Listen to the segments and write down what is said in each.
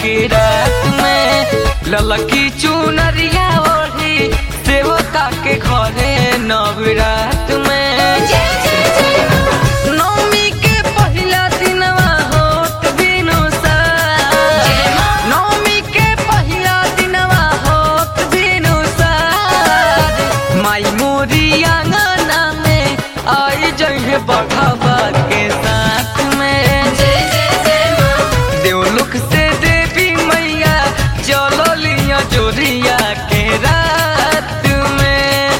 के रात में ललकी चुनरिया ओढ़ी सेवका के घरे नवरात में नवमी के पहिला दिनवा होत बिनु सार नवमी के पहिला दिनवा होत बिनु सार माई मोरी आंगना में आई जइहे बघावा के साथ में देवलुक से देवी मैया चलो लिया जोरिया के रात में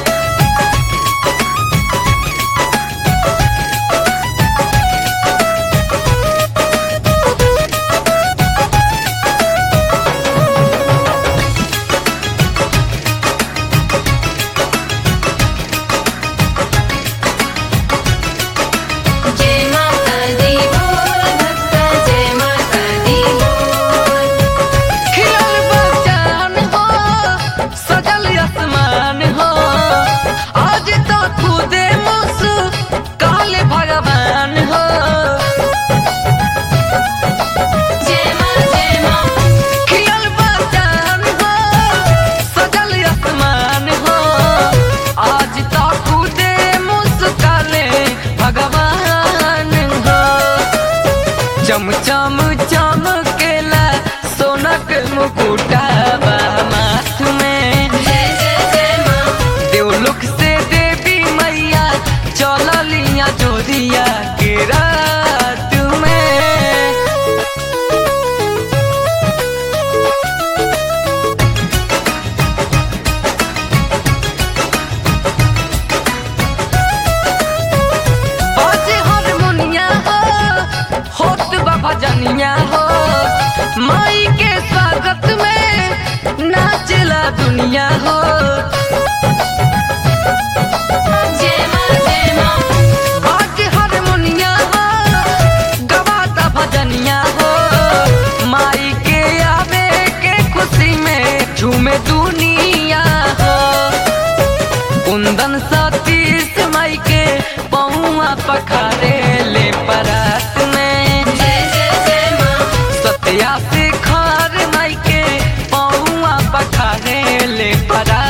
जय माता दी बोल भक्ता जय माता दी बोल खिलल बचान हो सजल आसमान हो आज तो खुदे मुसु काले भगवान हो जय माँ जय माँ खिलल बचान हो सजल आसमान हो आज तो खुदे मुसु काले भगवान हो चम चम चमकेला सोनक मुकुटावा माथ में जय जय जय माँ देवलोक से देवी मैया चललिया जोरिया के रात में बाजे हारमोनिया हो होत बा भजनिया हो माई के स्वागत में नाचला दुनिया हो जय माँ जय माँ बाजे हारमोनिया हो गवाता भजनिया हो माई के आवे के खुशी में झूमे दुनिया हो कुंदन सतीश माई के पौआ पखारे ले परात में जय जय जय माँ सत्या से खार माई के पौआ पखारे ले परात